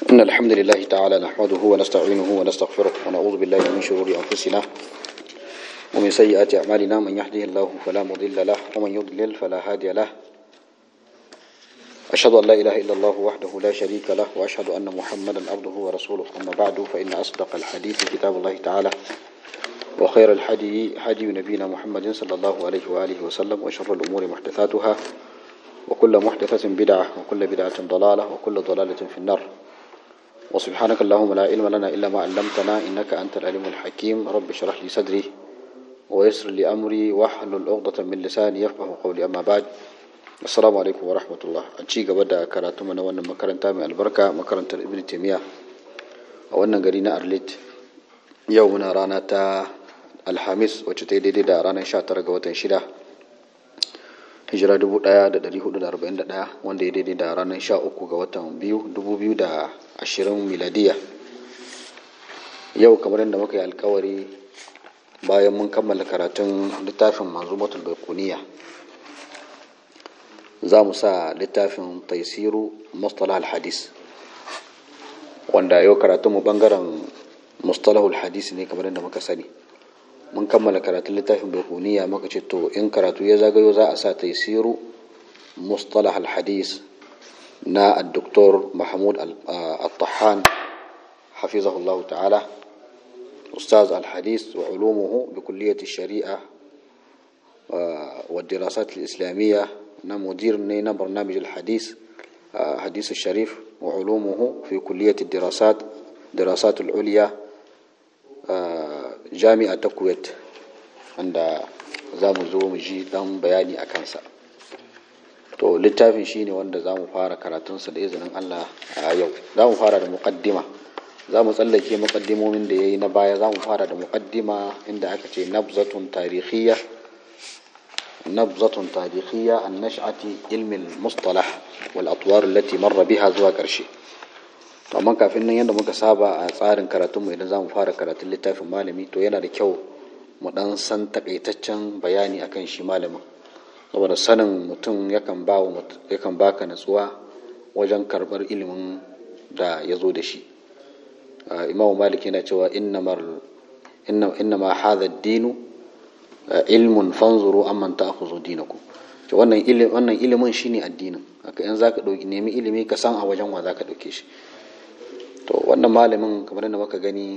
إن الحمد لله تعالى نحمده ونستعينه ونستغفره ونعوذ بالله من شرور أنفسنا ومن سيئات أعمالنا من يهده الله فلا مضل له ومن يضلل فلا هادي له أشهد أن لا إله إلا الله وحده لا شريك له وأشهد أن محمدا عبده ورسوله أما بعد فإن أصدق الحديث كتاب الله تعالى وخير الحدي حدي نبينا محمد صلى الله عليه وآله وسلم وشر الأمور محدثاتها وكل محدثة بدعة وكل بدعة ضلالة وكل ضلالة في النار وسبحانك اللهم لا علم لنا إلا ما علمتنا إنك أنت العليم الحكيم رب اشرح لي صدري ويسر لي أمري واحلل عقدة من لساني يفقه قولي أما بعد السلام عليكم ورحمة الله أنشي قبدا كراتم وانا مكرنتا من البركة مكرنتا ابن تيمية وانا قرينا أرليت يومنا رانا تا الحامس وچتي دي دا رانا شاتر قوة شدا hijira 1441 wanda ya daidai da ranar 13 ga watan 2020 miladiya yau kamar yadda muka yi alkawari bayan mun kammala karatun littafin manzumatul baikuniya za mu sa littafin taisiru mustalah hadis wanda yau karatunmu bangaren mustalahul hadis ne kamar yadda muka sani mun kammala karatun littafin baikuniya muka ce to in karatu ya zagayo za a sa taisiru mustalah al-hadis na al-doktor mahmud al-tahan hafizahullahu ta'ala ustaz al-hadis wa ulumuhu bi kulliyati shari'a wa dirasat al-islamiyya na mudir ne na barnamij al-hadis hadis al-sharif wa ulumuhu fi kulliyati dirasat dirasat al-ulya jami'a ta kuwait wanda za mu zo mu ji dan bayani a kansa to littafin shine wanda za mu fara karatunsa da izinin allah a yau za mu fara da muƙaddima za mu tsallake muƙaddimomin da ya yi na baya za mu fara da muƙaddima inda aka ce nabzatun tarihiyya nabzatun tarihiyya an nash'ati ilmin mustalah wal atwar allati marra biha zuwa ƙarshe to amma kafin nan yadda muka saba a tsarin karatunmu idan za mu fara karatun littafin malami to yana da kyau mu dan san takaitaccen bayani akan shi malamin saboda sanin mutum yakan ba yakan baka natsuwa wajen karbar ilimin da ya zo da shi imam malik yana cewa innama hadha dinu ilmun fanzuru amman ta'khudhu dinakum to wannan ilimin wannan ilimin shine addinin haka in zaka dauki nemi ilimi ka san a wajen wa zaka dauke shi to wannan malamin kamar da muka gani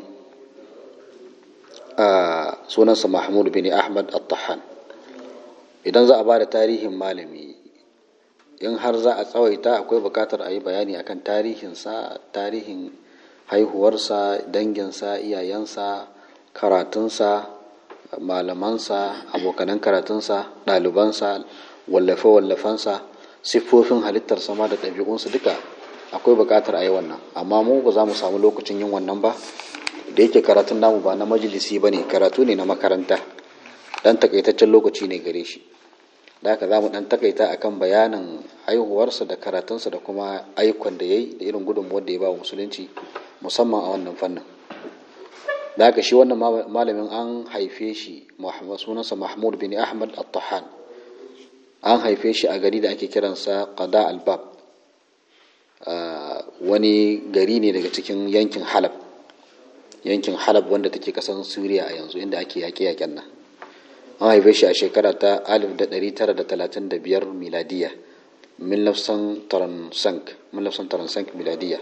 a sunansa mahmud bin ahmad al-tahan idan za a ba da tarihin malami in har za a tsawaita akwai bukatar a yi bayani akan tarihinsa tarihin haihuwarsa danginsa iyayensa karatunsa malamansa abokanan karatunsa ɗalibansa wallafe-wallafensa siffofin halittar sama da ɗabi'unsa duka akwai buƙatar a yi wannan amma mu ba za mu samu lokacin yin wannan ba da yake karatun namu ba na majalisi ba ne karatu ne na makaranta dan takaitaccen lokaci ne gare shi da haka za mu dan takaita akan bayanin haihuwarsa da karatunsa da kuma ayyukan da ya yi da irin gudunmuwar da ya ba wa musulunci musamman a wannan fannin da haka shi wannan malamin an haife shi sunansa mahmud bin ahmad al-tahan an haife shi a gari da ake kiransa qada al-bab Uh, wani gari ne daga cikin yankin halab yankin halab wanda take kasan suriya a yanzu inda ake yaƙe-yaƙen nan an haife shi a shekara ta 1935 miladiya millafsan taransank miladiya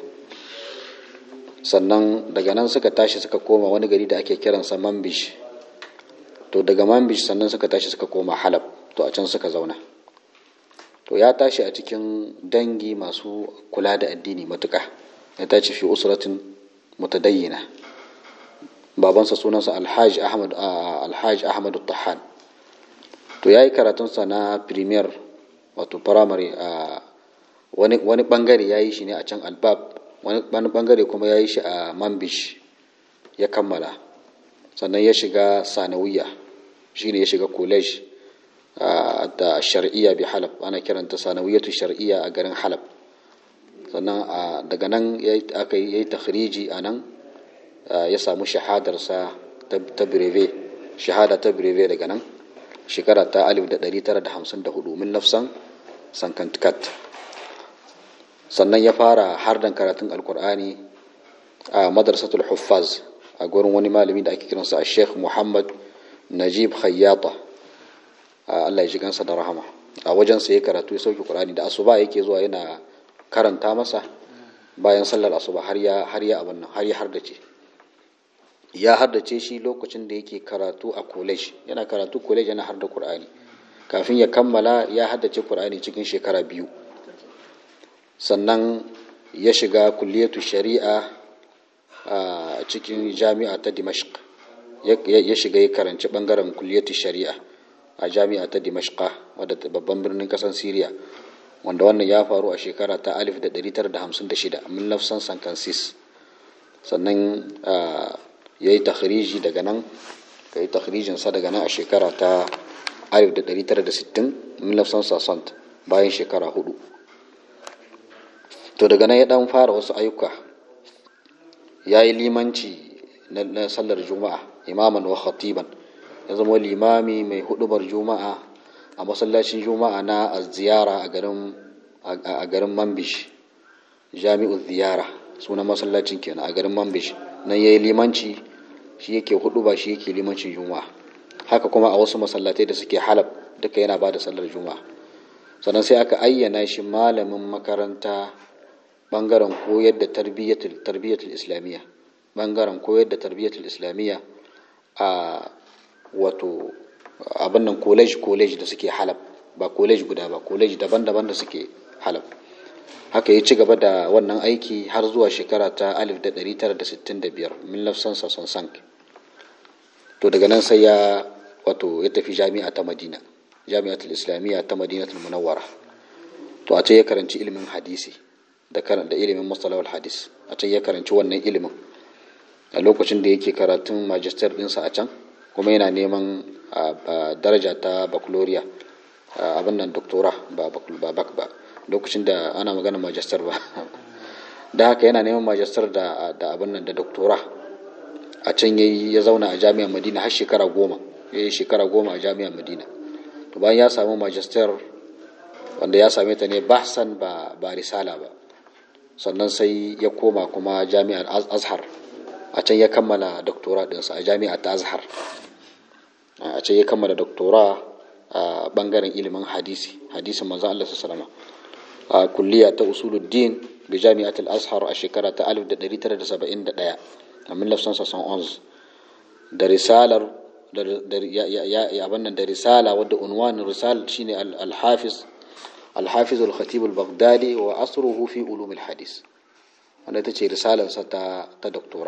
sannan daga nan suka tashi suka koma wani gari da ake kiransa mambish to daga mambish sannan suka tashi suka koma halab to a can suka zauna to ya tashi a cikin dangi masu kula da addini matuƙa ya tashi fi usratin mutadayyina babansa sunansa alhaji ahmad alhaji ahmad tahan to yayi karatunsa na premier wato primary a wani wani bangare yayi shi ne a can albab wani wani bangare kuma yayi shi a mambish ya kammala sannan ya shiga sanawiya shine ya shiga college da shar'iyya bi halab ana kiranta sanawiyatu shar'iyya a garin halab sannan daga nan aka yi takhriji a nan ya samu shahadarsa ta breve shahada ta breve daga nan shekara ta 1954 min nafsan sankantikat sannan ya fara hardan karatun alkur'ani a madrasatul huffaz a gurin wani malami da ake kiransa a sheikh muhammad najib khayyata allah ya ji gansa da rahama a wajensa ya karatu ya sauke qur'ani da asuba yake zuwa yana karanta masa bayan sallar asuba har ya har ya abin nan har ya hardace ya haddace shi lokacin da yake karatu a college yana karatu college yana harda qur'ani kafin ya kammala ya haddace qur'ani cikin shekara biyu sannan ya shiga kulliyatu shari'a a cikin jami'a ta dimashq ya shiga ya karanci bangaren kulliyatu shari'a a jami'a ta dimashq wadda babban birnin kasar syria wanda wannan ya faru a shekara ta 1956 min lafsan sankansis sannan ya yi takhriji daga nan ka yi takhrijinsa daga nan a shekara ta 1960 min lafsan sasant bayan shekara hudu to daga nan ya dan fara wasu ayyuka ya yi limanci na sallar juma'a imaman wa khatiban ya zama limami mai hudubar juma'a a masallacin juma'a na ziyara a garin mambish jami'u ziyara sunan masallacin kenan a garin mambish nan ya yi limanci shi yake hudu ba shi yake limancin juma'a haka kuma a wasu masallatai da suke halab duka yana ba da sallar juma'a sannan sai aka ayyana shi malamin makaranta bangaren koyar da tarbiyyatul islamiyya bangaren koyar da tarbiyyatul islamiyya a wato abin nan college college da suke halab ba college guda ba college daban-daban da suke halab haka ya ci gaba da wannan aiki har zuwa shekara ta 1965 min lafsan sason sank to daga nan sai ya wato ya tafi jami'a ta madina jami'atul islamiyya ta madinatul munawwara to a ce ya karanci ilimin hadisi da da ilimin mustalahul hadis a can ya karanci wannan ilimin a lokacin da yake karatun magister dinsa a can kuma yana neman daraja ta baccalaureate abin nan doktora ba bak ba lokacin da ana magana magister ba da haka yana neman magister da abin nan da doktora a can ya zauna a jami'ar madina har shekara goma ya yi shekara goma a jami'ar madina to bayan ya samu magister wanda ya same ta ne bahsan ba ba risala ba sannan sai ya koma kuma jami'ar azhar a can ya kammala doktora dinsa a jami'ar ta azhar a can ya kammala doktora a bangaren ilimin hadisi hadisin manzon Allah sallallahu a kulliya ta usuluddin bi jami'at al-azhar a shekara ta 1971 a 1971 da risalar da ya abannan da risala wadda unwan risal shine al-hafiz al-hafiz al-khatib al-baghdadi wa asruhu fi ulum al-hadis wanda ita ce risalarsa ta ta doktora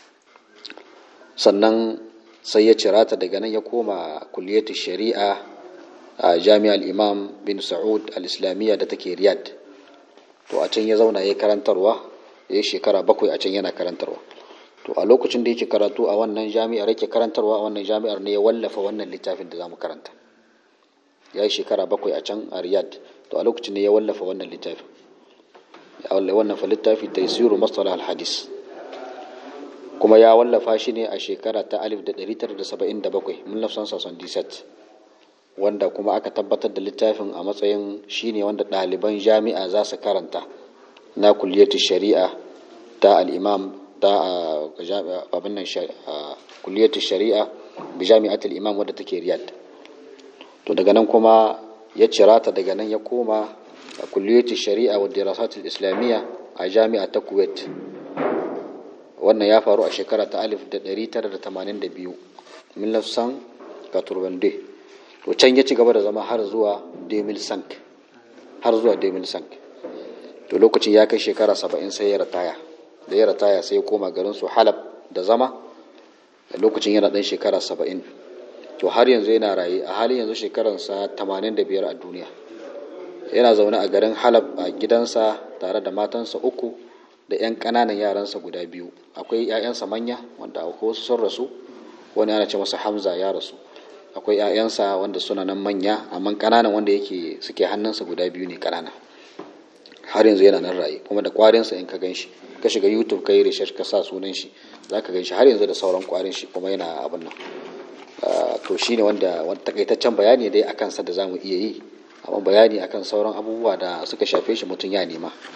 sannan sai ya cira ta daga nan ya koma kulliyatu shari'a a jami'ar imam bin sa'ud al-islamiyya da take riyadh to a can ya zauna ya karantarwa ya yi shekara bakwai a can yana karantarwa to a lokacin da yake karatu a wannan jami'ar yake karantarwa a wannan jami'ar ne ya wallafa wannan littafin da zamu karanta ya yi shekara bakwai a can a riyadh to a lokacin ne ya wallafa wannan littafin ya wallafa littafi taysiru mastalah al-hadis kuma ya wallafa shi ne a shekara ta 1977 mun lafsan sason disat wanda kuma aka tabbatar da littafin a matsayin shine wanda ɗaliban jami'a za su karanta na kulliyatu shari'a ta al'imam ta abin nan kulliyatu shari'a bi jami'atul imam wadda take riyad to daga nan kuma ya cira ta daga nan ya koma kulliyatu shari'a wa dirasatul islamiyya a jami'a ta kuwait wannan ya faru a shekara ta 1982 min lafsan katurbande to can ya ci gaba da zama har zuwa 2005 har zuwa 2005 to lokacin ya kai shekara 70 sai ya rataya da ya rataya sai ya koma garin su halab da zama da lokacin yana dan shekara 70 to har yanzu yana raye a halin yanzu shekaransa 85 a duniya yana zaune a garin halab a gidansa tare da matansa uku da 'yan ƙananan yaransa guda biyu akwai 'ya'yansa manya wanda akwai wasu sun rasu wani ana ce masa hamza ya rasu akwai 'ya'yansa wanda suna nan manya amma ƙananan wanda yake suke hannunsa guda biyu ne ƙanana har yanzu yana nan raye kuma da ƙwarinsa in ka gan shi ka shiga youtube ka yi research ka sa sunan shi za ka gan shi har yanzu da sauran ƙwarin shi kuma yana abin nan to shi ne wanda takaitaccen bayani dai akan sa da za mu iya yi amma bayani akan sauran abubuwa da suka shafe shi mutum ya nema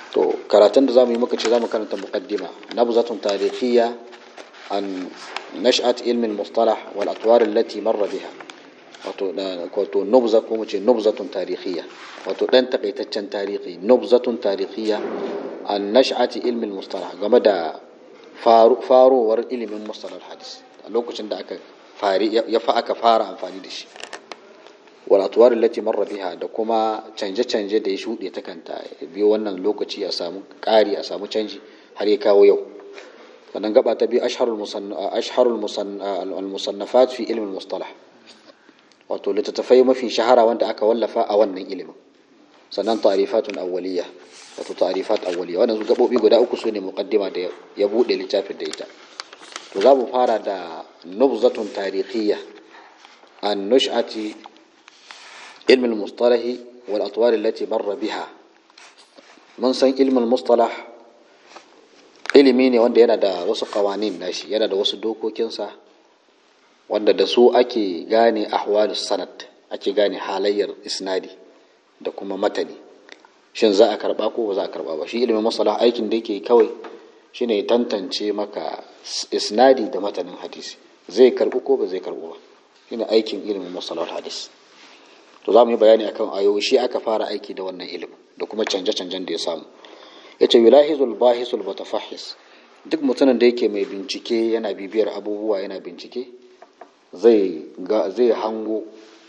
to karatun da zamu yi muka ce zamu karanta muqaddima nabzatun tarihiyya an nash'at ilmi al-mustalah wal atwar allati marra biha wato wato nubza ko mu ce nubzatun tarihiyya wato dan takaitaccen tarihi nubzatun tarihiyya an nash'ati ilmi al-mustalah game da farowar ilimin mustalah hadis a lokacin da aka fari ya fa aka fara amfani da shi wal atwar allati marra biha da kuma canje-canje da ya shuɗe ta kanta biyo wannan lokaci a samu ƙari a samu canji har ya kawo yau sannan gaba ta biyu ashharul musannafat fi ilmin mustalah wato littattafai mafi shahara wanda aka wallafa a wannan ilimin sannan ta'rifatun awwaliya wato ta'rifat awwaliya wannan gabobi guda uku sune muqaddima da ya bude littafin da ita to za mu fara da nubzatun tarihiyya an nush'ati علم المصطلح والأطوار التي مر بها من san ilmin mustalah ilimi ne wanda yana da wasu kawanin nashi yana da wasu dokokinsa wanda da su ake gane ahwalus sanad ake gane halayyar isnadi da kuma matani shin za a karba ko ba za a karba ba shi ilimin mustalah aikin da yake kawai shine tantance maka isnadi da matanin hadisi zai karbu ko ba zai karbu ba shine aikin ilimin mustalah hadisi to za mu yi bayani akan ayoyi shi aka fara aiki da wannan ilimin da kuma canje-canjen da ya samu ya ce yulahizul bahisul mutafahis duk mutumin da yake mai bincike yana bibiyar abubuwa yana bincike zai zai hango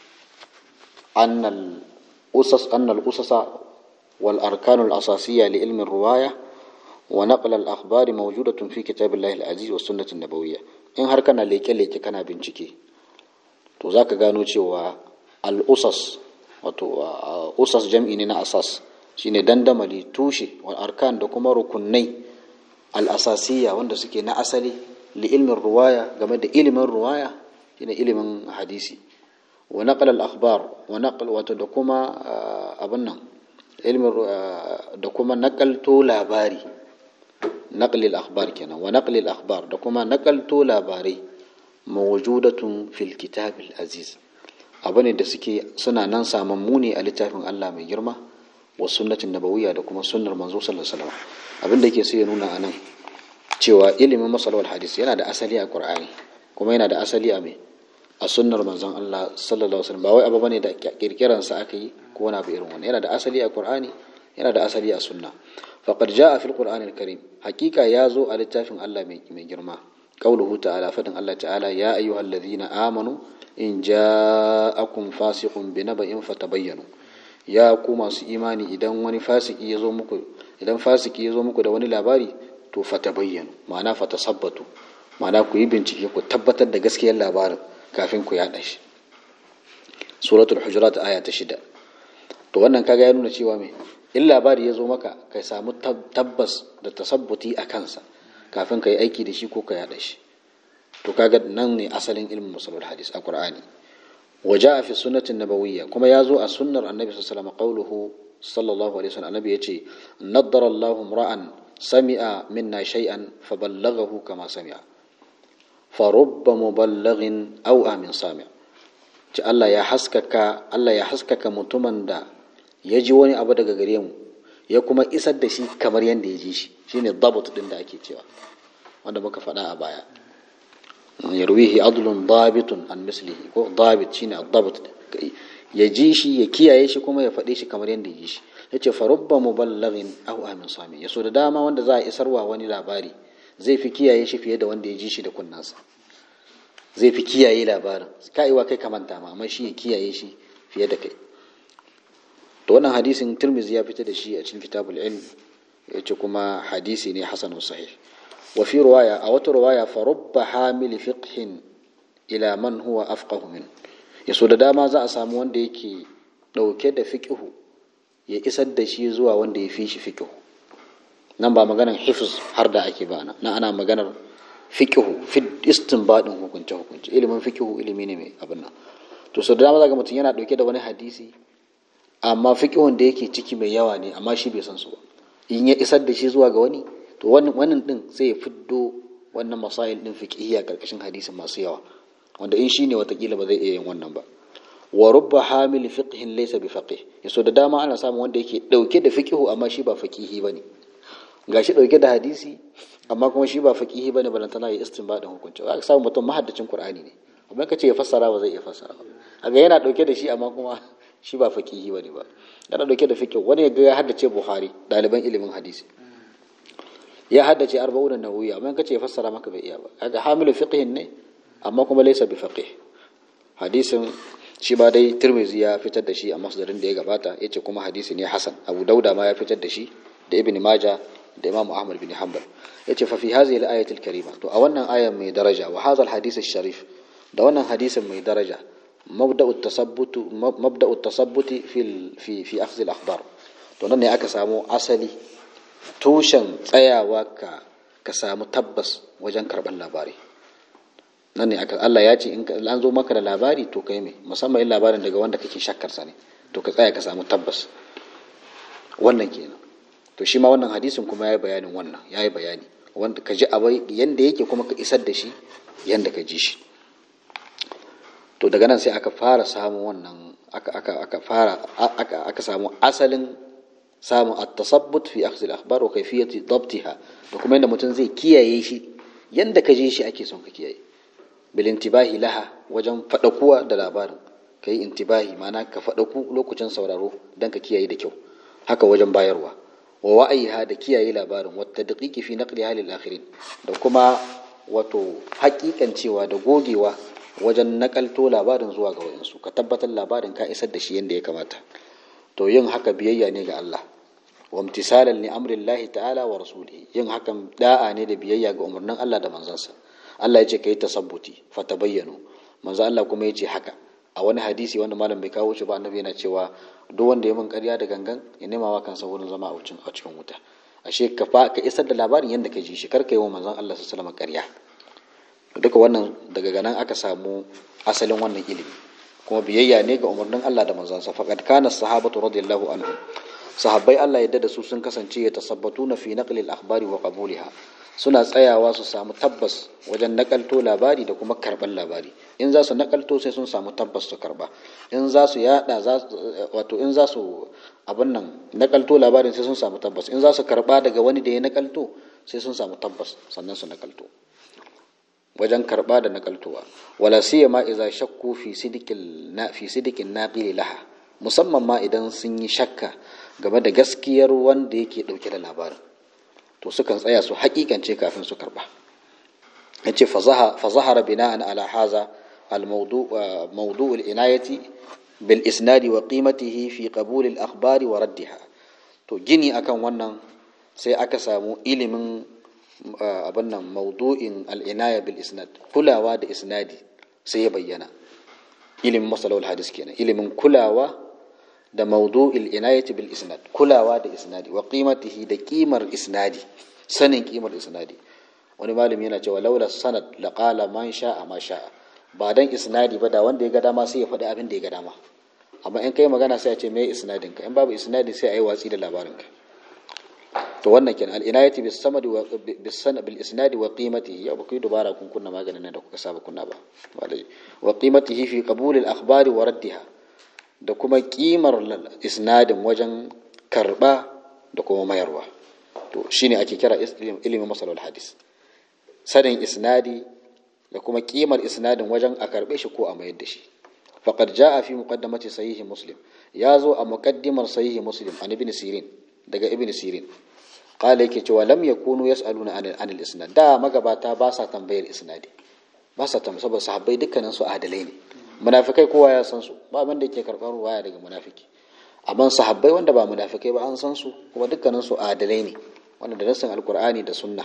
annal usas annal usasa wal arkanul asasiyya li ilmin ruwaya wa naql al akhbari mawjudatun fi kitabillahi al aziz wa sunnati nabawiyya in har kana leke-leke kana bincike to zaka gano cewa al'usas wato usas jam'i ne na asas shine dandamali tushe wal arkan da kuma rukunai al'asasiya wanda suke na asali li ilmin ruwaya game da ilimin ruwaya shine ilimin hadisi wa naqal al akhbar wa naqal wato da kuma abin nan ilmin da kuma nakalto labari naqli al akhbar kenan wa naqli al akhbar da kuma nakalto labarai mawjudatun fil kitab al aziz abu ne da suke suna nan samammu ne a littafin Allah mai girma wa sunnatin nabawiyya da kuma sunnar manzo sallallahu alaihi wasallam abin da yake so ya nuna anan cewa ilimin masalawal hadis yana da asali a Qur'ani kuma yana da asali a me a sunnar manzon Allah sallallahu alaihi wasallam ba wai abu bane da kirkiran sa aka yi ko wani abu irin wannan yana da asali a Qur'ani yana da asali a sunna faqad jaa fil Qur'ani al-Karim hakika ya zo a littafin Allah mai girma qauluhu ta'ala fadin Allah ta'ala ya ayyuhallazina amanu in ja'akum fasiqun binaba'in fatabayyanu ya ku masu imani idan wani fasiki ya zo muku idan fasiki ya zo muku da wani labari to fatabayyanu ma'ana fatasabbatu ma'ana ku yi bincike ku tabbatar da gaskiyar labarin kafin ku yaɗa shi suratul hujurat aya ta shida to wannan kaga ya nuna cewa me in labari ya zo maka ka samu tabbas da tasabbuti a kansa kafin ka yi aiki da shi ko ka yaɗa shi to kaga nan ne asalin ilmin musalul hadis a qur'ani wa jaa fi sunnatin nabawiyya kuma ya zo a sunnar annabi sallallahu alaihi wasallam qauluhu sallallahu alaihi wasallam annabi yace naddara Allahu ra'an sami'a minna shay'an faballaghahu kama sami'a fa rubba muballighin aw amin sami' ci Allah ya haskaka Allah ya haskaka mutumin da ya ji wani abu daga gare mu ya kuma isar da shi kamar yadda ya ji shi shine dabut din da ake cewa wanda muka faɗa a baya yarwihi adlun dabitun an mislihi ko dabit shine ad-dabt ya ji shi ya kiyaye shi kuma ya faɗe shi kamar yadda ya ji shi yace fa rubba muballighin aw amin sami yaso da dama wanda za a isarwa wani labari zai fi kiyaye shi fiye da wanda ya ji shi da kunnansa zai fi kiyaye labarin ka'iwa kai kamanta ma amma shi ya kiyaye shi fiye da kai to wannan hadisin Tirmidhi ya fita da shi a cikin kitabul ilm yace kuma hadisi ne hasanun sahih wa fi riwaya a wata riwaya fa rubba hamil fiqhin ila man huwa afqahu min yaso da dama za a samu wanda yake dauke da fiqhu ya isar da shi zuwa wanda ya fi shi fiqhu nan ba maganar hifz har da ake ba na ana maganar fiqhu fi istinbadin hukunce hukunce ilimin fiqhu ilimi ne mai abin nan to so da dama zaka mutum yana dauke da wani hadisi amma fiqhun da yake ciki mai yawa ne amma shi bai san su ba in ya isar da shi zuwa ga wani to wannan wannan din sai ya fiddo wannan masail din fiqhiyya karkashin hadisin masu yawa wanda in shine watakila ba zai iya yin wannan ba wa rubba hamil fiqhin laysa bi faqih yaso da dama ana samun wanda yake dauke da fiqhu amma shi ba faqihi bane gashi dauke da hadisi amma kuma shi ba faqihi bane balantana ya istinbadin hukunci za ka samu mutum mahaddacin qur'ani ne amma kace ya fassara ba zai iya fassara ba kaga yana dauke da shi amma kuma shi ba faqihi bane ba yana dauke da fiqh wani ya ga ya haddace buhari daliban ilimin hadisi ya haddace arba'una nawawi amma kace ya fassara maka bai iya ba kaga hamilu fiqhin ne amma kuma laysa bi faqih hadisin shi ba dai tirmizi ya fitar da shi a masdarin da ya gabata yace kuma hadisi ne hasan abu dauda ma ya fitar da shi da ibn majah da imam ahmad bin hanbal yace fa fi hadhihi al-ayati al-karima to a wannan ayan mai daraja wa hadha al-hadith sharif da wannan hadisin mai daraja mabda'u at-tasabbut mabda'u at-tasabbut fi fi fi akhdh al-akhbar to nan ne aka samu asali tushen tsayawa ka ka samu tabbas wajen karban labari nan ne aka Allah ya ce in an zo maka da labari to kai me musamman in labarin daga wanda kake shakkar sa ne to ka tsaya ka samu tabbas wannan kenan to shi ma wannan hadisin kuma yayi bayanin wannan yayi bayani wanda ka ji abai yanda yake kuma ka isar da shi yanda ka ji shi to daga nan sai aka fara samu wannan aka aka aka fara aka aka samu asalin samun at-tasabbut fi akhdh al-akhbar wa kayfiyati dabtiha da kuma yanda mutum zai kiyaye shi yanda ka ji shi ake son ka kiyaye bilintibahi laha wajen faɗakuwa da labarin ka yi intibahi ma'ana ka faɗaku lokacin sauraro don ka kiyaye da kyau haka wajen bayarwa wa wa'ayiha da kiyaye labarin wata daƙiƙi fi naqli halil akhirin da kuma wato haƙiƙancewa da gogewa wajen nakalto labarin zuwa ga wayansu ka tabbatar labarin ka isar da shi yadda ya kamata to yin haka biyayya ne ga Allah wa imtisalan li amrillahi ta'ala wa rasulihi yin hakan da'a ne da biyayya ga umarnin Allah da manzansa Allah ya ce ka yi tasabbuti fata bayyano manzo Allah kuma ya ce haka a wani hadisi wanda malam bai kawo shi ba annabi yana cewa duk wanda ya min ƙarya da gangan ya nema wa kansa wurin zama a cikin wuta ashe ka fa ka isar da labarin yadda ka ji shi kar ka yi wa manzon Allah sallallahu alaihi wasallam ƙarya duka wannan daga ganan aka samu asalin wannan ilimi kuma biyayya ne ga umarnin Allah da manzansa faqad kana sahabatu radiyallahu anhum sahabbai Allah yadda da su sun kasance ya tasabbatuna fi naqli al-akhbari wa qabuliha suna tsayawa su samu tabbas wajen nakalto labari da kuma karban labari in za su nakalto sai sun samu tabbas su karba in za su yada wato in za su abin nan nakalto labarin sai sun samu tabbas in za su karba daga wani da ya nakalto sai sun samu tabbas sannan su nakalto wajen karba da nakaltowa wala siyama idza shakku fi sidikil na fi sidikin naqili laha musamman ma idan sun yi shakka game da gaskiyar wanda yake dauke da labarin to sukan tsaya su hakikance kafin su karba yace fa zahara bina'an ala haza al-mawdu' mawdu' al-inayati bil isnadi wa qimatihi fi qabul al-akhbari wa raddiha to gini akan wannan sai aka samu ilimin abin nan mawdu'in al-inaya bil isnad kulawa da isnadi sai ya bayyana ilimin masalawul hadis kenan ilimin kulawa da mawdu'il inayati bil isnad kulawa da isnadi wa qimatihi da kimar isnadi sanin kimar isnadi wani malami yana cewa laula sanad la qala man sha'a ma sha'a ba dan isnadi ba da wanda ya ga dama sai ya faɗi abin da ya ga dama amma in kai magana sai a ce me isnadin ka in babu isnadi sai a yi watsi da labarin ka to wannan kenan al inayati bis samad wa bis sanad bil isnadi wa qimatihi ya ba ku dubara kun kunna maganin nan da kuka saba kunna ba wa qimatihi fi qabul al akhbari wa raddiha da kuma kimar isnadin wajen karba da kuma mayarwa to shine ake kira ilimin masalol hadis sanin isnadi da kuma kimar isnadin wajen a karbe shi ko a mayar da shi faqad jaa fi muqaddamati sahihi muslim ya zo a muqaddimar sahihi muslim an ibn sirin daga ibn sirin qala yake cewa lam yakunu yasaluna anil anil isnad da magabata ba sa tambayar isnadi ba sa tambayar saboda sahabbai dukkanin su adalai ne munafikai kowa ya san su ba wanda yake karɓar ruwaya daga munafiki amma sahabbai wanda ba munafikai ba an san su kuma dukkanin su adalai ne wanda da nassin alkur'ani da sunna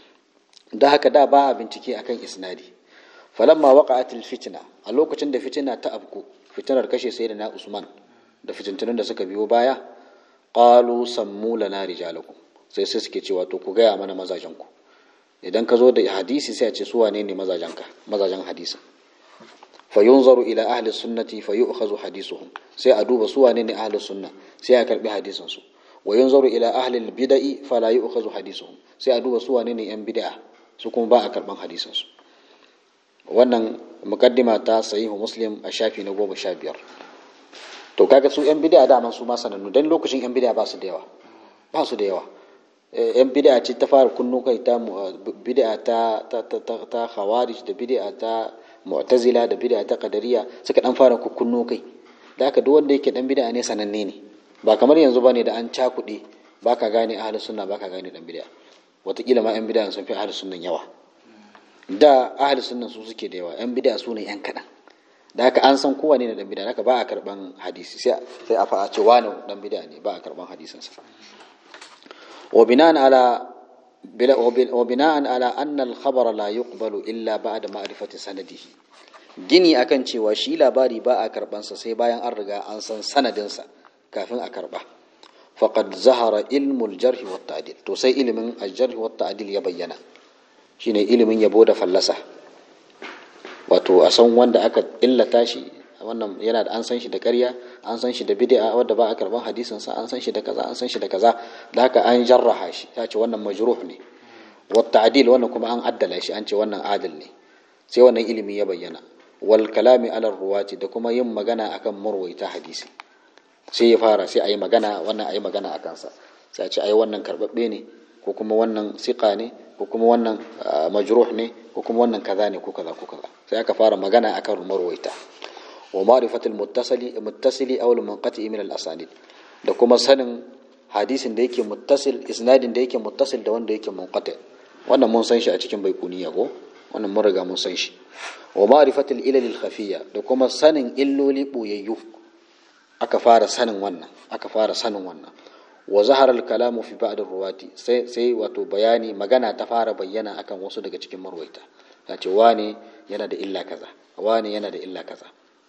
da haka da ba a bincike akan isnadi falamma waqa'atil fitna a lokacin da fitina ta abku fitinar kashe sayyidina usman da fitintunan da suka biyo baya qalu sammu lana rijalakum sai sai suke cewa to ku gaya mana mazajen ku idan ka zo da hadisi sai a ce su wane ne mazajenka mazajen hadisin fayunzaru ila ahli sunnati fayu'khazu hadisuhum sai a duba su wane ne ahli sunna sai a karbi hadisin su wa yunzaru ila ahli bid'i fala yu'khazu hadisuhum sai a duba su wane ne yan bid'a su kuma ba a karban hadisin su wannan mukaddima ta sahihu muslim a shafi na goma sha biyar to kaga su yan bid'a daman su ma sanannu dan lokacin yan bid'a ba su da yawa ba su da yawa yan bid'a ce ta fara kunnu kai ta bid'a ta ta ta ta khawarij da bid'a ta mu'tazila da bid'a ta qadariya suka dan fara kunnu kai da haka duk wanda yake dan bid'a ne sananne ne ba kamar yanzu bane da an cakuɗe baka gane ahlus sunna baka gane dan bid'a wataƙila ma yan bid'a sun fi ahlus sunnan yawa da ahlus sunnan su suke da yawa yan bid'a su ne yan kaɗan da haka an san kowane ne dan bid'a haka ba a karban hadisi sai sai a fa'a ce wani dan bid'a ne ba a karban hadisin sa wa bina'an ala wa bina'an ala anna al-khabara la yuqbalu illa ba'da ma'rifati sanadihi gini akan cewa shi labari ba a karban sa sai bayan an riga an san sanadin sa kafin a karba faqad zahara ilmul jarh wa ta'dil to sai ilimin al-jarh wa ta'dil ya bayyana shine ilimin yabo da fallasa wato a san wanda aka illata shi wannan yana da an san shi da ƙarya an san shi da bid'a wanda ba a karban hadisin sa an san shi da kaza an san shi da kaza da haka an jarraha shi ya ce wannan majruh ne wa ta'dil wannan kuma an addala shi an ce wannan adil ne sai wannan ilimi ya bayyana wal kalami ala ruwati da kuma yin magana akan marwaita hadisi sai ya fara sai a yi magana wannan a yi magana a kansa sai a ce ai wannan karbabbe ne ko kuma wannan siƙa ne ko kuma wannan majruh ne ko kuma wannan kaza ne ko kaza ko kaza sai aka fara magana akan marwaita wa ma'rifatul muttasili muttasili aw al-munqati min al-asanid da kuma sanin hadisin da yake muttasil isnadin da yake muttasil da wanda yake munqati wannan mun san shi a cikin baikuniya ko wannan mun riga mun san shi wa ma'rifatul ilal al-khafiyya da kuma sanin illoli boyayyu aka fara sanin wannan aka fara sanin wannan wa zahara al-kalamu fi ba'd ar-ruwati sai sai wato bayani magana ta fara bayyana akan wasu daga cikin marwaita ta ce wane yana da illa kaza wane yana da illa kaza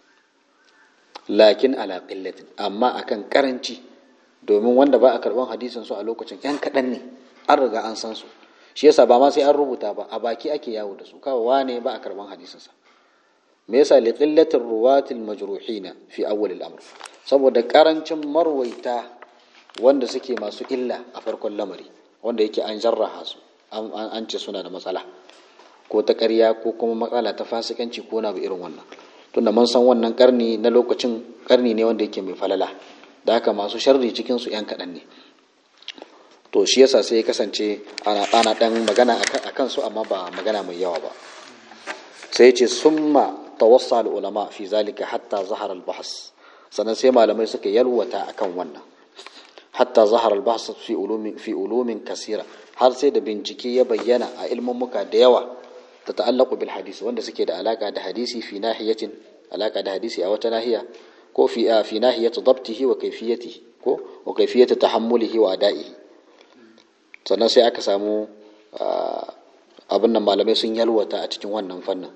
lakin ala qillatin amma akan karanci domin wanda ba a karban hadisin su a lokacin yan kadan ne an riga an san su shi yasa ba ma sai an rubuta ba a baki ake yawo da su kawai wane ba a karban hadisin sa me yasa li qillatir ruwatil majruhina fi awwal al-amr saboda karancin marwaita wanda suke masu illa a farkon lamari wanda yake an jarraha su an ce suna da matsala ko ta ƙarya ko kuma matsala ta fasikanci ko na irin wannan tunda mun san wannan karni na lokacin karni ne wanda yake mai falala da haka masu sharri cikin su yan kaɗan ne to shi yasa sai ya kasance ana ana dan magana a kan su amma ba magana mai yawa ba sai ce summa tawassa ulama fi zalika hatta zahara al-bahs sannan sai malamai suka yalwata akan wannan hatta zahar albahs fi ulumin fi ulumin kasira har sai da bincike ya bayyana a ilmummuka da yawa ta ta'allaqu bil hadisi wanda suke da alaka da hadisi fi nahiyatin alaka da hadisi a wata nahiya ko fi fi nahiyati dabtihi wa kayfiyatihi ko wa kayfiyati tahammulihi wa ada'ihi sannan sai aka samu abin nan malamai sun yalwata a cikin wannan fannin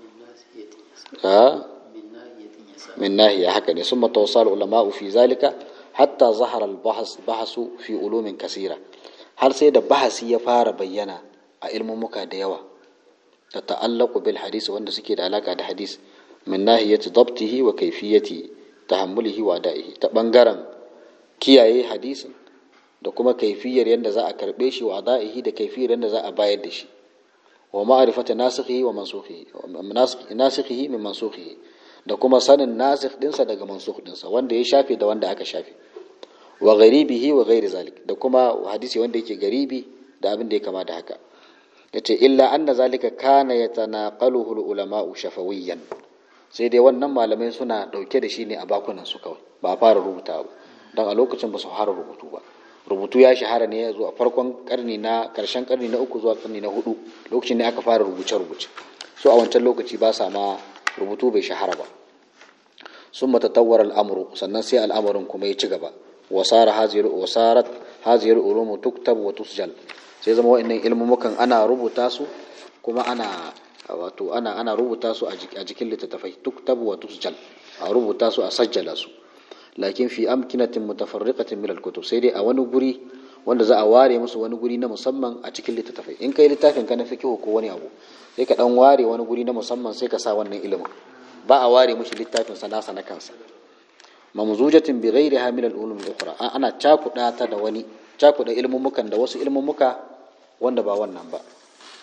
min nahiya haka ne summa tawassal ulama'u fi zalika hatta zahar al-bahas bahasu fi ulumin kasira har sai da bahasi ya fara bayyana a ilmumuka da yawa ta ta'allaqu bil hadisi wanda suke da alaka da hadis min nahiyati dabtihi wa kayfiyati tahammulihi wa da'ihi ta bangaren kiyaye hadisin da kuma kaifiyar yadda za a karbe shi wa da'ihi da kaifiyar yadda za a bayar da shi wa ma'rifati nasikhihi wa mansukhihi nasikhihi min mansukhihi da kuma sanin nasikh dinsa daga mansukh dinsa wanda ya shafe da wanda aka shafe wa gharibihi wa ghairi zalik da kuma hadisi wanda yake garibi da abin da ya kama da haka yace illa anna zalika kana yatanaqaluhu ulama'u shafawiyan sai dai wannan malamai suna dauke da shi ne a bakunan su kawai ba a fara rubuta ba don a lokacin ba su fara rubutu ba rubutu ya shahara ne zuwa farkon karni na karshen karni na uku zuwa karni na hudu lokacin ne aka fara rubuce rubuce so a wancan lokaci ba sa ma rubutu bai shahara ba sun matatawar al'amuru sannan sai al'amarin kuma ya ci gaba wasara wasarat haziyar ulumu tuktab wa tusjal sai zama wa'annan ilmumukan ana rubuta su kuma ana wato ana ana rubuta su a jikin littattafai tuktab wa tusjal a rubuta su a sajjala su lakin fi amkinatin mutafarriqatin min al-kutub sai dai a wani guri wanda za a ware musu wani guri na musamman a cikin littattafai in kai littafin ka na fiqh ko wani abu sai ka dan ware wani guri na musamman sai ka sa wannan ilimin ba a ware mushi littafin sa nasa na kansa mamzujatin bi ghairiha min al-ulum al-ukhra ana cakuda ta da wani cakuda ilmumukan da wasu ilmumuka wanda ba wannan ba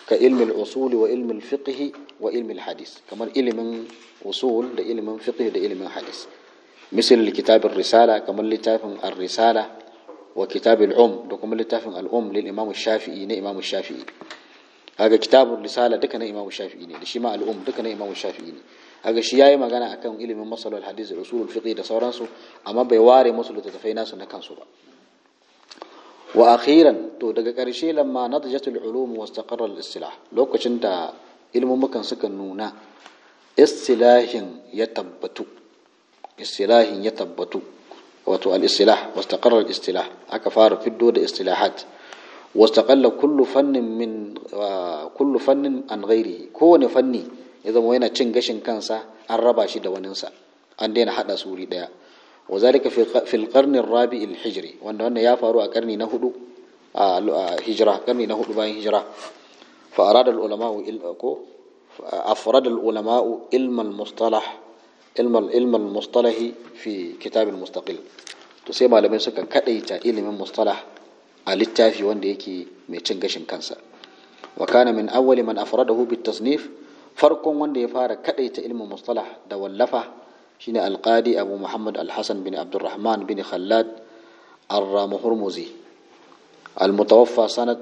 ka ilmin usuli wa ilmin fiqhi wa ilmin hadis kamar ilimin usul da ilimin fiqh da ilimin hadis misal kitabin risala kamar littafin ar-risala wa kitabin um da kuma littafin al-um lil imam shafi'i na imam shafi'i kaga kitabun risala duka na imam shafi'i ne da shi ma al-um duka na imam shafi'i ne kaga shi yayi magana akan ilimin masalul hadis da usulul fiqh da sauransu amma bai ware musu littattafai nasu na kansu ba wa akhiran to daga ƙarshe lamma nadajatul ulum wa istaqarra al-istilah lokacin da ilmumukan suka nuna istilahin ya tabbatu istilahin ya tabbatu wato al-istilah wa istaqarra al-istilah aka fara fiddo da istilahat wa istaqalla kullu fannin min kullu fannin an ghairihi kowane fanni ya zama yana cin gashin kansa an raba shi da waninsa an daina hada su wuri daya وذلك في في القرن الرابع الهجري وان wannan ya faru a karni na hudu a hijira karni na hudu bayan hijira fa arada al ulama ko afrad al ulama ilm al mustalah ilm al ilm al mustalah fi kitab al mustaqil to sai malamai suka kadaita ilimin mustalah a littafi wanda yake mai cin gashin kansa wa kana min awwali man afradahu bit tasnif farkon wanda ya fara kadaita ilmin mustalah da wallafa shine alqadi abu muhammad alhassan bin abdurrahman bin khallad الرامهرمزي المتوفى سنة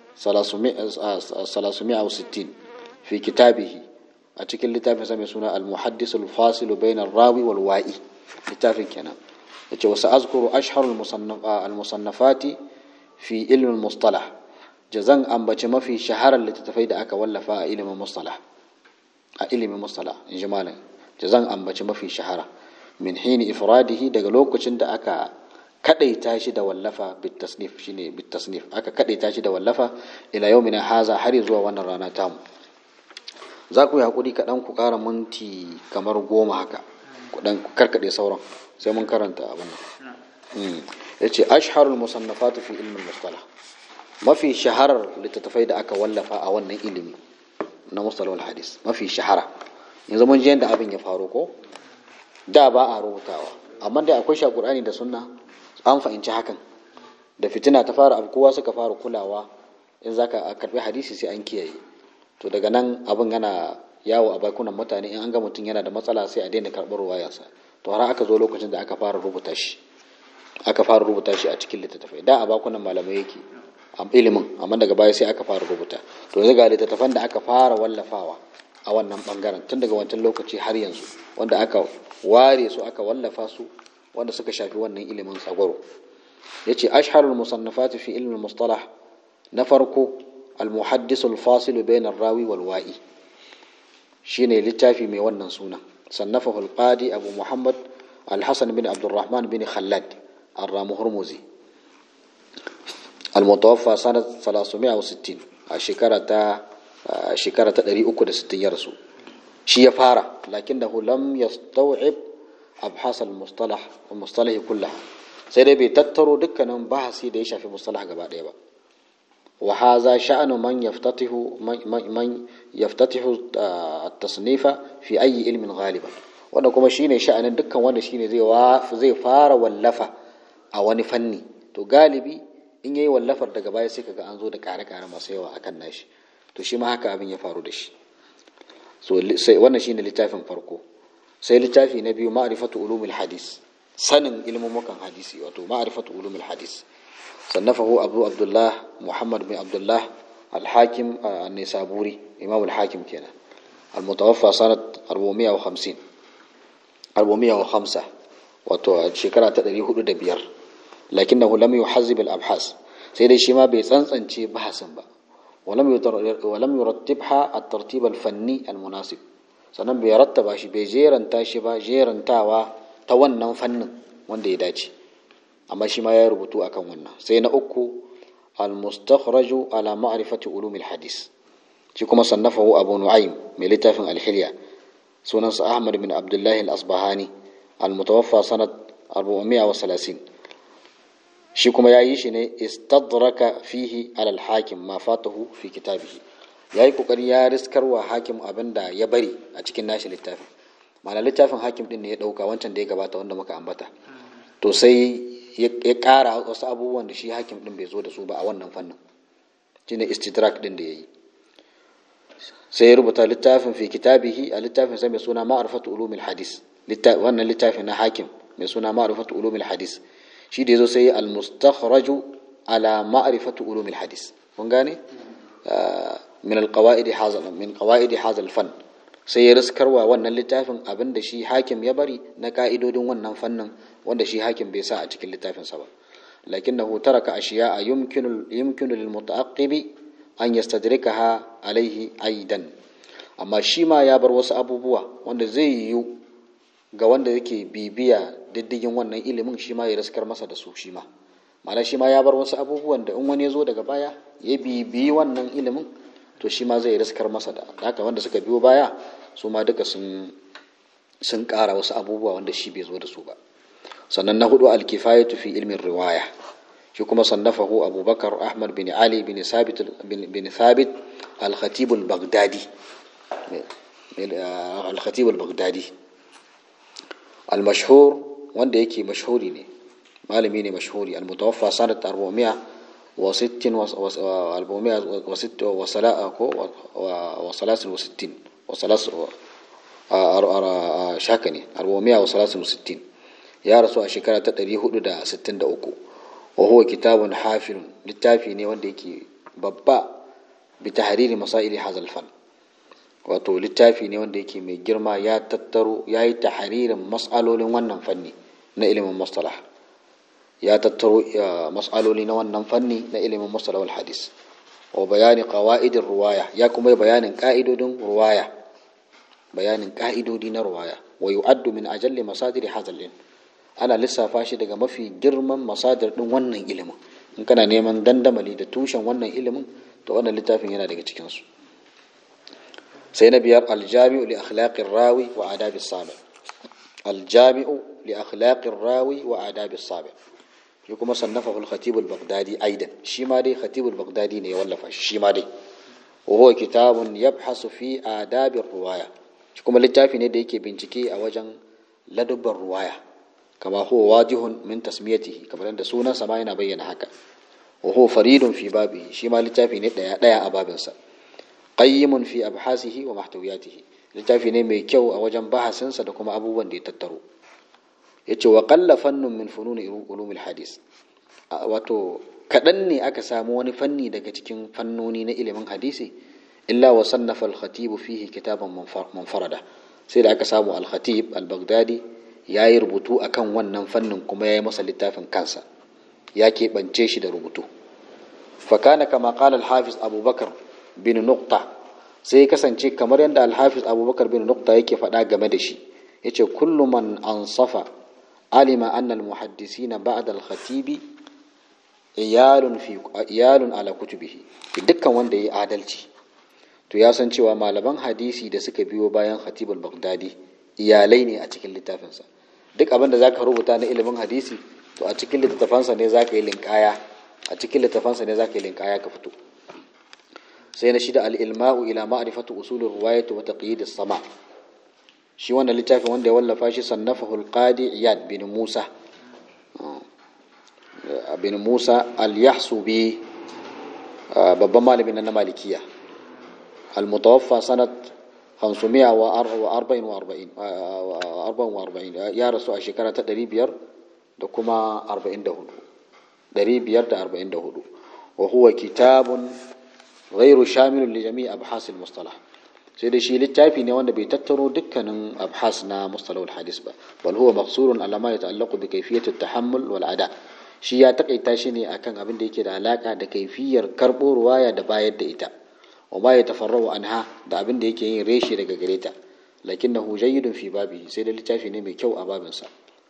360 في كتابه أتكل لتافي سمي سنة المحدث الفاصل بين الراوي والوائي لتافي كنا وسأذكر أشهر المصنف المصنفات في علم المصطلح جزان أم ما في شهر اللي تتفيد أكا ولا فا علم المصطلح علم المصطلح إجمالا da zan ambaci mafi shahara min hini ifradihi daga lokacin da aka kadaita shi da wallafa bitasnif shine bitasnif aka kadaita shi da wallafa ila yawmina haza har zuwa wannan rana tamu za ku yi hakuri kaɗan ku ƙara minti kamar goma haka ku dan karkade sauran sai mun karanta abin nan ya ce ashharul musannafatu fi ilmin mustalah mafi shaharar littattafai da aka wallafa a wannan ilimi na mustalahul hadis mafi shahara yanzu mun ji yadda abin ya faru ko da ba a rubutawa amma dai akwai shakurani da sunna an fahimci hakan da fitina ta fara abu kowa suka fara kulawa in zaka karbi hadisi sai an kiyaye to daga nan abin yana yawo a bakunan mutane in an ga mutum yana da matsala sai a daina karɓar ruwayarsa to har aka zo lokacin da aka fara rubuta shi aka fara rubuta shi a cikin littattafai da a bakunan malamai yake a ilimin amma daga baya sai aka fara rubuta to yanzu ga littattafan da aka fara wallafawa a wannan bangaren tun daga wancan lokaci har yanzu wanda aka ware su aka wallafa su wanda suka shafi wannan ilimin tsagwaro ya ce asharul musannafati fi ilmin mustalah na farko al-muhaddisul fasilu bainar rawi wal wa'i shine littafi mai wannan suna sannafahu al-qadi abu muhammad al-hasan bin abdurrahman bin khallad ar-ramu hurmuzi al-mutawaffa sanat 360 a shekara ta shekara ta 360 ya rasu shi ya fara lakin da lam yastaw'ib abhas al-mustalah al-mustalah kullaha sai dai bai tattaro dukkanin bahasi da ya shafi mustalah gaba ɗaya ba wa hadha sha'nu man yaftatihu man yaftatihu at-tasnifa fi ayi ilmin ghaliban wanda kuma shine sha'anin dukkan wanda shine zai zai fara wallafa a wani fanni to galibi in yayi wallafar daga baya sai kaga an zo da kare-kare masu yawa akan nashi to shi ma haka abin ya faru da shi so sai wannan shine littafin farko sai littafi na biyu ma'rifatu ulumul hadis sanin ilmumukan hadisi wato ma'rifatu ulumul hadis sannafahu abu abdullah muhammad bin abdullah al-hakim an-nisaburi imam al-hakim kenan al-mutawaffa sanat 450 405 wato shekara ta 405 lakinnahu lam yuhazzib al-abhas sai dai shi ma bai tsantsance bahasin ba ولم ولم يرتبها الترتيب الفني المناسب sannan bai rattaba shi bai jeranta shi ba jerantawa ta wannan fannin wanda ya dace amma shi ma ya rubutu akan wannan sai na uku al-mustakhraju ala ma'rifati ulumil hadis shi kuma sannafahu abu nu'aym mai littafin al-hilya sunansa ahmad bin abdullahi al-asbahani al-mutawaffa sanat 430 shi kuma ya yi shi ne istadraka fihi alal hakim ma fatahu fi kitabihi ya yi kokari ya riskarwa hakim abin da ya bari a cikin nashi littafin ma'ana littafin hakim din ne ya dauka wancan da ya gabata wanda muka ambata to sai ya kara wasu abubuwan da shi hakim din bai zo da su ba a wannan fannin shine istidrak din da ya yi sai ya rubuta littafin fi kitabihi a littafin sa mai suna ma'rifatu ulumil hadis wannan littafin na hakim mai suna ma'rifatu ulumil hadis shi da yazo sai al mustakhraju ala ma'rifatu ulumil hadis kun gane min al qawaid hadha min qawaid hadha al fan sai ya riskarwa wannan littafin abinda shi hakim ya bari na ka'idodin wannan fannin wanda shi hakim bai sa a cikin littafin sa ba lakinnahu taraka ashiya'a yumkinu yumkinu lil muta'aqqibi an yastadrikaha alaihi aidan amma shi ma ya bar wasu abubuwa wanda zai yiwu ga wanda yake bibiya diddigin wannan ilimin shi ma ya raskar masa da su shi ma ma'ana shi ma ya bar wasu abubuwan da in wani ya zo daga baya ya bibiyi wannan ilimin to shi ma zai raskar masa da haka wanda suka biyo baya su ma duka sun sun ƙara wasu abubuwa wanda shi bai zo da su ba sannan na hudu alkifayatu fi ilmin riwaya shi kuma sannafahu abubakar ahmad bin ali bin sabit bin thabit al-khatib al-baghdadi al-khatib al-baghdadi al-mashhur wanda yake mashhuri ne malami ne mashhuri al-mutawaffa sanat 400 wa 60 wa 400 wa 6 wa sala'a ko wa salasin wa 60 wa salas shaka ne 400 wa salasin wa 60 ya rasu a shekara ta 463 وهو كتاب حافل littafi ne wanda yake babba bi tahriri masaili hazal fan wato littafi ne wanda yake mai girma ya tattaro ya yi tahririn mas'alolin wannan fanni na ilimin mustalah ya tattaro mas'aloli na wannan fanni na ilimin mustalah wal hadis wa bayani qawaidin ruwaya ya kuma yi bayanin ka'idodin ruwaya bayanin ka'idodi na ruwaya wa yu'addu min ajalli masadiri hazal ilm ana lissafa shi daga mafi girman masadar din wannan ilimin in kana neman dandamali da tushen wannan ilimin to wannan littafin yana daga cikinsu sai na biyar aljami'u li akhlaqir rawi wa adabi sabi aljami'u li akhlaqir rawi wa adabi sabi shi kuma sannafahu al-khatib al-baghdadi aidan shi ma dai khatib al-baghdadi ne ya wallafa shi shi ma dai wa huwa kitabun yabhasu fi adabi ruwaya shi kuma littafi ne da yake bincike a wajen ladubban ruwaya kama huwa wajihun min tasmiyatihi kamar yadda sunansa ma yana bayyana haka wa huwa faridun fi babihi shi ma littafi ne daya daya a babinsa qayyimun fi abhasihi wa mahtawiyatihi littafi ne mai kyau a wajen bahasinsa da kuma abubuwan da ya tattaro yace wa qalla fannun min fununi ulumil hadis wato kadan ne aka samu wani fanni daga cikin fannoni na ilimin hadisi illa wa sannafa al-khatib fihi kitaban munfarada sai da aka samu al-khatib al-baghdadi ya yi rubutu a kan wannan fannin kuma ya yi masa littafin kansa ya keɓance shi da rubutu fakana kama kala alhafiz abubakar bin nukta sai ya kasance kamar yadda alhafiz abubakar bin nukta yake faɗa game da shi ya ce kullum man ansafa alima annal muhaddisina ba'da al-khatibi iyalun ala kutubihi dukkan wanda ya yi adalci to ya san cewa malaman hadisi da suka biyo bayan khatibul baghdadi iyalai ne a cikin littafinsa duk abin da zaka rubuta na ilimin hadisi to a cikin littafansa ne zaka yi linkaya a cikin littafansa ne zaka yi linkaya ka fito sai na shida al-ilma'u ila ma'rifatu usulir riwayati wa taqyid as-sama shi wannan littafin wanda ya wallafa shi sannafahu al-qadi iyad bin musa bin musa al-yahsubi babban malamin na malikiya al-mutawaffa sanat 544 ya rasu a shekara ta 500 da kuma 44 544 wa huwa kitabun ghairu shamilun li jami'i abhas al-mustalah sai da shi littafi ne wanda bai tattaro dukkanin abhas na mustalahul hadis ba bal huwa maqsurun ala ma yata'allaqu bi kayfiyati at-tahammul wal ada shi ya takaita shi ne akan abin da yake da alaka da kaifiyar karbo ruwaya da bayar da ita wa ma yatafarra'u anha da abin da yake yin reshe daga gare ta lakinnahu jayyidun fi babi sai da littafi ne mai kyau a babinsa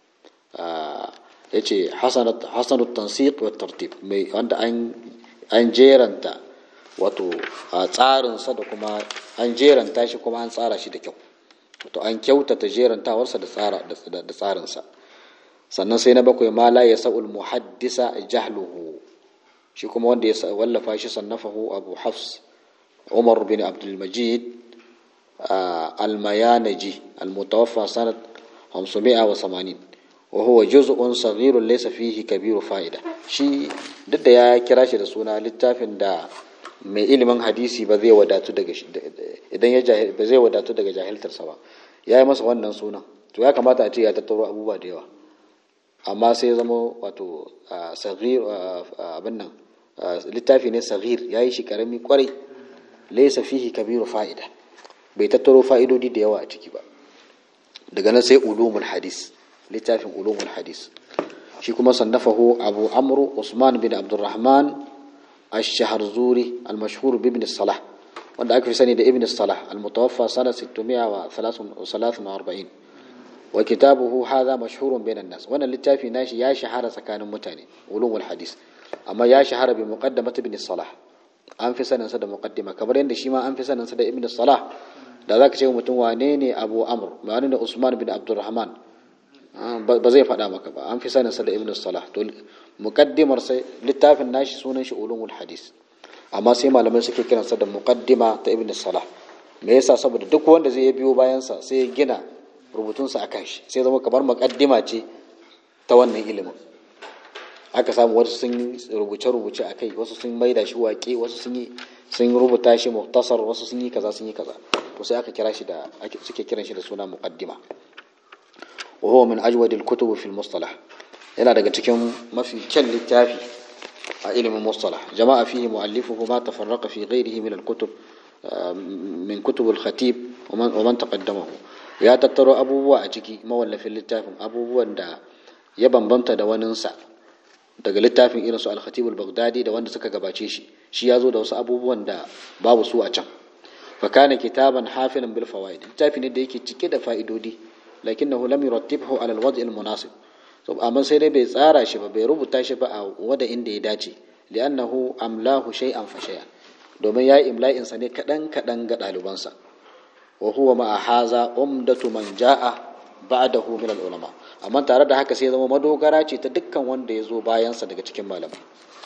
yace hasanat hasanut tansiq wa tartib mai wanda an an jeranta wato tsarin sa da kuma an jeranta shi kuma an tsara shi da kyau wato an kyautata jerantawarsa da tsara da tsarin sa sannan sai na bakwai ma la yasaul muhaddisa jahluhu shi kuma wanda ya wallafa shi sannafahu abu hafs umar bin abdul majid الميانجي المتوفى سنة 580 وهو جزء صغير ليس فيه كبير فائدة شي duk da ya kira shi da suna littafin da mai ilimin hadisi ba zai wadatu daga idan ya ba zai wadatu daga jahiltarsa ba ya yi masa wannan sunan to ya kamata a ce ya tattaro abubuwa da yawa amma sai ya zama wato sagir abin nan littafi ne sagir ya yi shi karami kwarai laisa fihi kabiru fa'ida bai tattaro fa'idodi da yawa a ciki ba daga nan sai ulumul hadis littafin ulumul hadis shi kuma sannafahu abu amru usman bin abdurrahman ash-shaharzuri al-mashhur bi ibn salah wanda aka fi sani da ibn salah al-mutawaffa sana 643 wa kitabuhu hadha mashhurun bainan nas wannan littafi nashi ya shahara tsakanin mutane ulumul hadis amma ya shahara bi muqaddamat ibn salah an fi sanin sa da muqaddima kamar yadda shi ma an fi sanin sa da ibn salah da zaka ce mutum wane ne abu amr wane ne usman bin abdurrahman ba zai faɗa maka ba an fi sanin sa da ibn salah to muqaddimar sai littafin nashi sunan shi ulumul hadis amma sai malamai suke kiransa da muqaddima ta ibn salah me yasa saboda duk wanda zai biyo bayan sa sai ya gina rubutunsa akan shi sai zama kamar muqaddima ce ta wannan ilimin aka samu wasu sun rubuce-rubuce a kai wasu sun maida shi waƙe wasu sun yi sun rubuta shi muhtasar wasu sun yi kaza sun yi kaza to sai aka kira shi da suke kiran shi da suna muqaddima wa huwa min ajwadil kutub fil mustalah yana daga cikin mafi kyan littafi a ilimin mustalah jama'a fihi mu'allifuhu ma tafarraqa fi ghairihi min al-kutub min kutub al-khatib wa man taqaddamahu ya tattaro abubuwa a ciki mawallafin littafin abubuwan da ya bambanta da waninsa daga littafin irin su al-khatib al-baghdadi da wanda suka gabace shi shi ya zo da wasu abubuwan da babu su a can fa kana kitaban hafilan bil fawaid littafi ne da yake cike da fa'idodi lakinnahu lam yurattibhu ala al-wad' al-munasib so amma sai dai bai tsara shi ba bai rubuta shi ba a wada inda ya dace li'annahu amlahu shay'an fa shay'an domin ya imla'in sa ne kadan kadan ga ɗalibansa wa huwa ma haza umdatu man ja'a ba'dahu min al-ulama amma tare da haka sai zama madogara ce ta dukkan wanda ya zo bayansa daga cikin malamai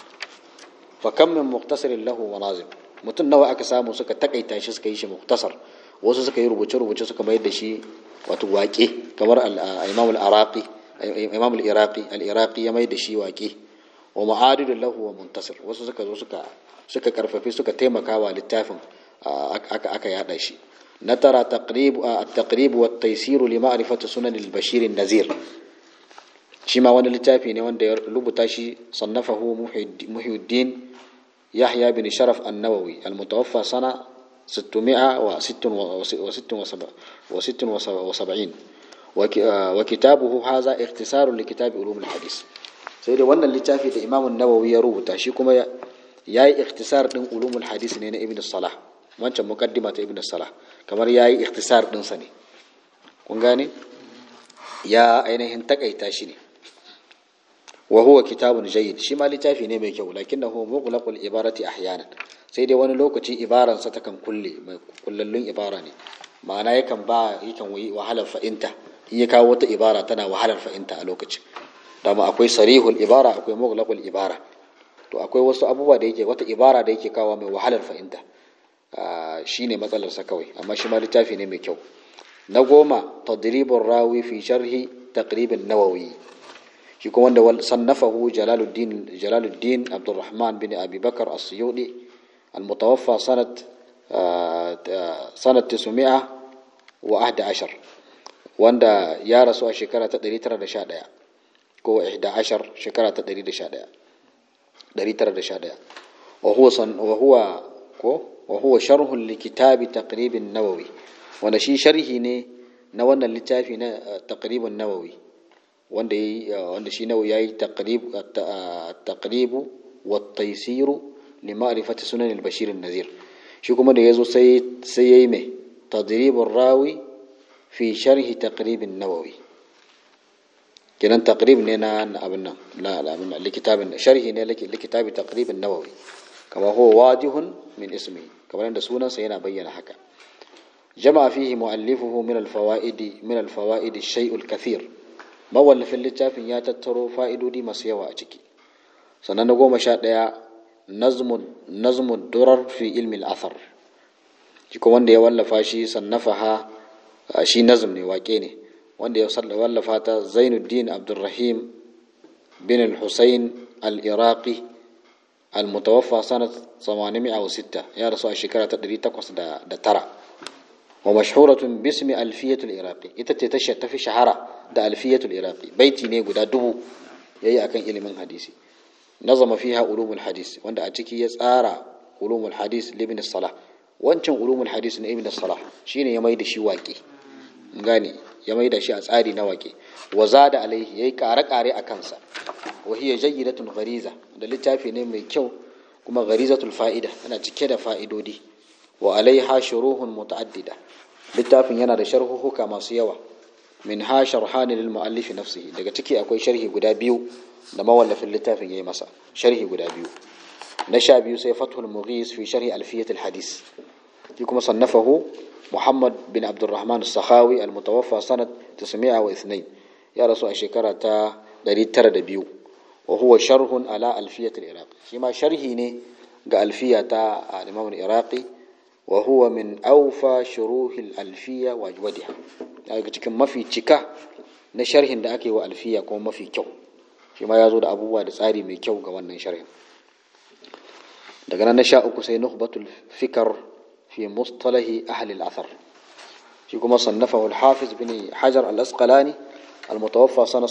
fa kam min muqtasirin lahu wa nazim mutum nawa aka samu suka takaita shi suka yi shi muktasar wasu suka yi rubuce-rubuce suka mayar da shi wato waƙe kamar imam al-iraqi imam al-iraqi al-iraqi ya mai da shi waƙe wa ma'adidu lahu wa muntasir wasu suka zo suka suka karfafi suka taimaka wa littafin aka aka yada shi na tara taqrib at-taqrib wa at-taysir li ma'rifati sunan al-bashir an-nazir shi ma wani littafi ne wanda ya rubuta shi sannafahu muhyiddin يحيى بن شرف النووي المتوفى سنة 676 وكتابه هذا اختصار لكتاب علوم الحديث sai dai wannan littafi da imamun nawawi ya rubuta shi kuma ya yi ikhtisar din ulumul hadis ne na ibn salah wancan mukaddima ta ibn salah kamar ya yi ikhtisar dinsa ne kun gane ya ainihin takaita shi ne wa huwa kitabun jayyid shi ma littafi ne mai kyau lakinnahu mughlaqul ibarati ahyanan sai dai wani lokaci ibaran sa takan kulle mai kullallun ibara ne ma'ana yakan ba yakan yi wahalar fa'inta in ya kawo wata ibara tana wahalar fa'inta a lokacin dama akwai sarihul ibara akwai mughlaqul ibara to akwai wasu abubuwa da yake wata ibara da yake kawo mai wahalar fa'inta shine matsalar sa kawai amma shi ma littafi ne mai kyau na goma tadribur rawi fi sharhi taqribin nawawi shi kuma wanda sannafahu jalaluddin jalaluddin abdurrahman bin abi bakar as-suyudi al-mutawaffa sanat sanat 900 wa ahda ashar wanda ya rasu a shekara ta 911 ko 11 shekara ta 111 911 wa huwa wa huwa ko wa huwa sharh li kitab taqrib an-nawawi wanda shi sharhi ne na wannan littafi na taqrib an-nawawi wanda yayi wanda shi nawa yayi taqrib at-taqrib wa at-taysir li ma'rifati sunan al-bashir an-nazir shi kuma da yazo sai sai yayi me tadrib ar-rawi fi sharh taqrib an-nawawi kenan taqrib ne na abin nan la la abin likitabin sharhi ne likitabi taqrib an-nawawi kama huwa wajihun min ismi kamar da sunansa yana bayyana haka جمع فيه مؤلفه من الفوائد من الفوائد الشيء الكثير mawallafin littafin ya tattaro fa'idodi masu yawa a ciki sannan na goma sha ɗaya nazmun durar fi ilmin athar shi kuma wanda ya wallafa shi sannafa ha shi nazm ne waƙe ne wanda ya wallafa ta zainuddin abdulrahim bin al-husayn al-iraqi المتوفى سنة 806 يا رسول الشكرة تدري تقص دا, دا ترى ومشهورة باسم ألفية العراقي إتتتش تفي شهرة دا ألفية العراقي بيتي نيغو دا دبو يأي أكن إلي من حديثي نظم فيها علوم الحديث واندا أتكي يسارى علوم الحديث لابن الصلاح wancan ulumul hadis na ibn salah shine ya maida shi waƙe gane ya maida shi a tsari na waƙe wa zada alaihi yayi kare kare a kansa wa hiya jayyidatun ghariza da littafi ne mai kyau kuma gharizatul fa'ida yana cike da fa'idodi wa alaiha shuruhun muta'addida littafin yana da sharhuhuka masu yawa min ha sharhani lil muallif nafsihi daga ciki akwai sharhi guda biyu da mawallafin littafin yayi masa sharhi guda biyu na sha biyu sai fathul mughis fi sharhi alfiyat hadis shi kuma sannafahu muhammad bin abdurrahman as-sakhawi al-mutawaffa sanat 902 ya rasu a shekara ta 902 wa huwa sharhun ala alfiyat al-iraqi shi ma sharhi ne ga alfiya ta al-imam al-iraqi wa huwa min awfa shuruhil alfiya wa ajwadiha daga cikin mafi cika na sharhin da ake wa alfiya kuma mafi kyau shi ma ya zo da abubuwa da tsari mai kyau ga wannan sharhin daga nan na sha uku sai nuhbatul fikar fi mustalahi ahli al-athar shi kuma sannafahu al-hafiz bin hajar al-asqalani al-mutawaffa sana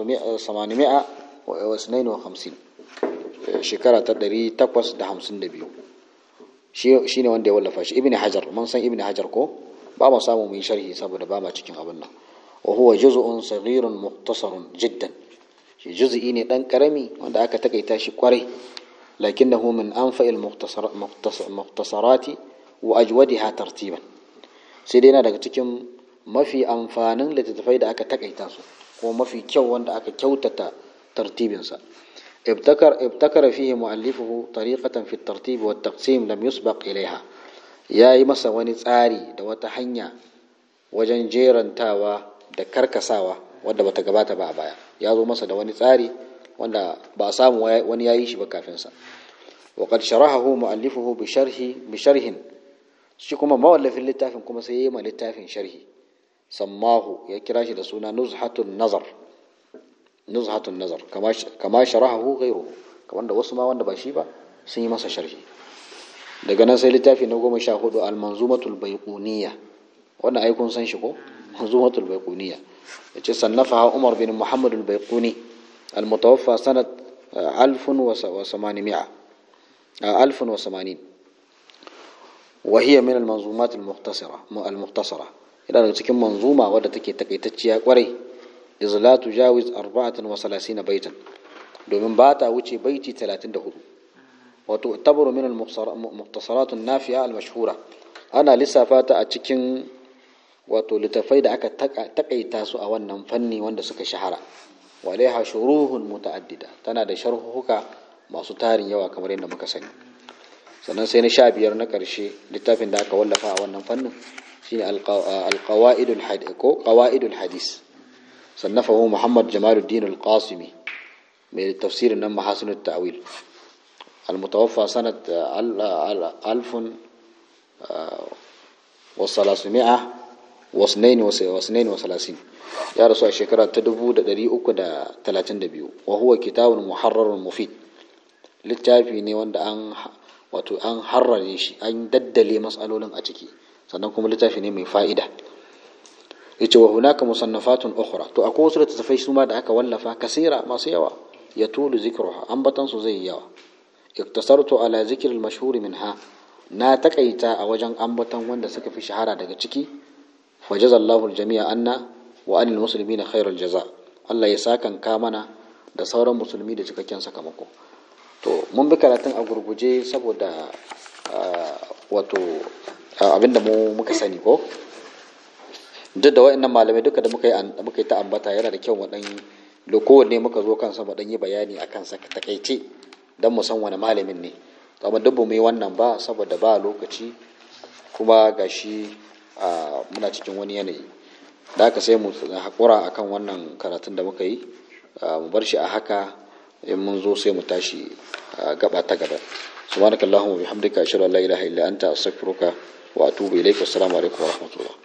852 shekara ta 852 shi ne wanda ya wallafa shi ibn hajar mun san ibn hajar ko ba mu samu mu yi sharhi saboda ba ma cikin abin nan wa huwa juz'un saghirun mukhtasarun jiddan shi juz'i ne dan karami wanda aka takaita shi kwarai lakinnahu min anfa'il mukhtasarati wa ajwadiha tartiban sai dai yana daga cikin mafi amfanin littattafai da aka takaita su kuma mafi kyau wanda aka kyautata tartibinsa ابتكر ابتكر فيه مؤلفه طريقة في الترتيب والتقسيم لم يسبق إليها يا masa wani tsari da wata hanya wajen jerantawa da karkasawa wadda bata gabata ba a baya ya zo masa da wani tsari wanda ba a samu wani yayi shi ba kafin sa wa qad sharahahu mu'allifuhu bi sharhi bi sharhin shi kuma mawallafin littafin kuma sai yayi ma littafin sharhi sammahu ya kira shi da suna nuzhatun nazar nuzhatun nazar kama sharahahu ghairuhu kamar da wasu ma wanda ba shi ba sun yi masa sharhi daga nan sai littafi na goma sha hudu al-manzumatul baiquniya wannan ai kun san shi ko manzumatul baiquniya yace sannafa Umar bin Muhammad al-Baiquni al-mutawaffa sanat 1800 1080 وهي من المنظومات المختصرة المختصرة إلى cikin manzuma wadda take takaitacciya kwarai iz la tujawiz 34 baitan domin ba ta wuce baiti 34 wato tabaru min al-mukhtasarat an-nafi'a al-mashhura ana lissafa ta a cikin wato littafai da aka takaita su a wannan fanni wanda suka shahara walaiha shuruhun muta'addida tana da sharhuka masu tarin yawa kamar yadda muka sani sannan sai na sha biyar na ƙarshe littafin da aka wallafa a wannan fannin shine al-qawaidul hadis sannafahu muhammad jamaluddin al-qasimi mai tafsirin nan mahasinut ta'wil المتوفى سنة ألف وثلاثمائة واثنين واثنين وثلاثين يا رسول الشكرة تدبو دا دري أكو دا تلاتين دبيو وهو كتاب محرر مفيد littafi ne wanda an wato an harrare shi an daddale matsalolin a ciki sannan kuma littafi ne mai fa'ida yace wa hunaka musannafatun ukhra to akwai wasu littattafai su ma da aka wallafa kasira masu yawa ya tulu zikruha ambatan su zai yawa iktasartu ala zikr al-mashhur minha na takaita a wajen ambatan wanda suka fi shahara daga ciki fajazallahu al-jami'a anna wa anil muslimina khairul jaza Allah ya sakan ka mana da sauran musulmi da cikakken sakamako to mun bi karatun a gurguje saboda wato abinda mu muka sani ko duk da wa'annan malamai duka da muka yi muka yi ta ambata yana da kyau mu dan kowanne muka zo kansa mu dan yi bayani akan sa takaice dan mu san wani malamin ne amma duk mu yi wannan ba saboda ba lokaci kuma gashi muna cikin wani yanayi da haka sai mu haƙura akan wannan karatun da muka yi mu bar shi a haka in mun zo sai mu tashi gaba ta gaba subhanakallahumma bihamdika ashhadu an la ilaha illa anta astaghfiruka wa atubu ilaik assalamu alaikum wa rahmatullah